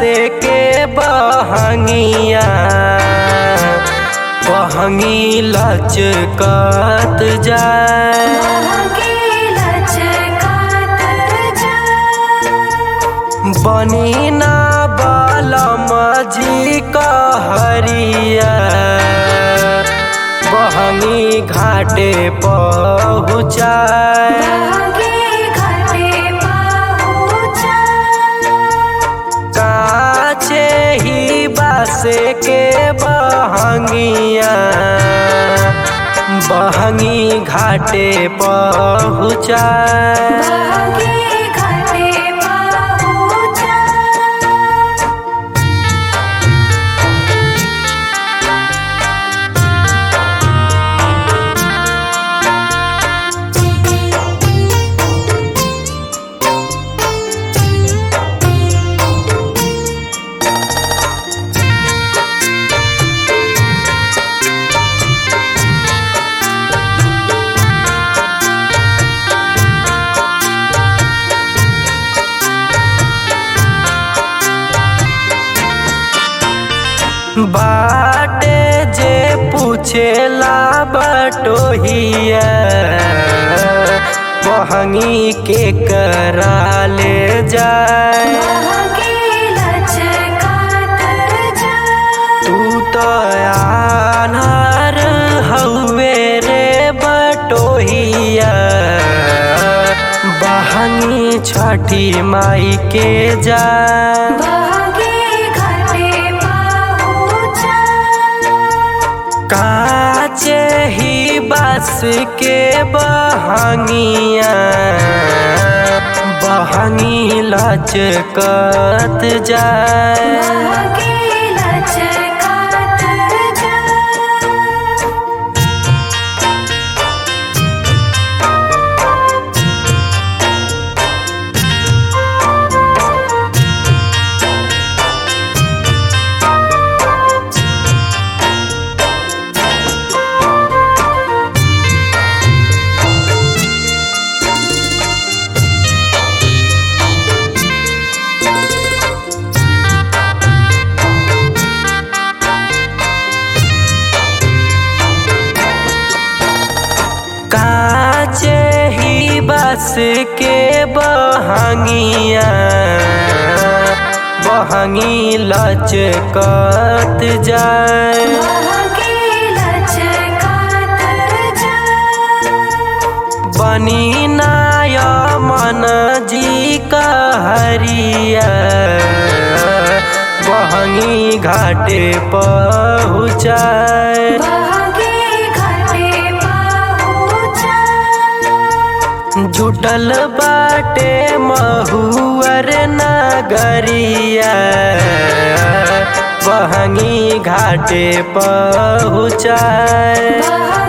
बासे के बहंगिया बहंगी लचकत जाए बनी ना बालम जी कहरिया बहंगी घाटे पहुँचाए काचे ही बासे के बहंगिया बहंगी घाटे पहुँचाए बाटे जे पूछेला बटोहिया बहंगी के करा ले जाए तू तो आनार हउए रे बटोहिया बहंगी छठी माई के जाए काचे ही बस के बहंगिया बहंगी लचकत जाए काचे ही बस के बहंगिया बहंगी लचकत जाए बनी नाय मन जी कहरिया बहंगी घाटे पहुँचाए जुटल बाटे महुअर नगरिया बहंगी घाटे पहुँचाए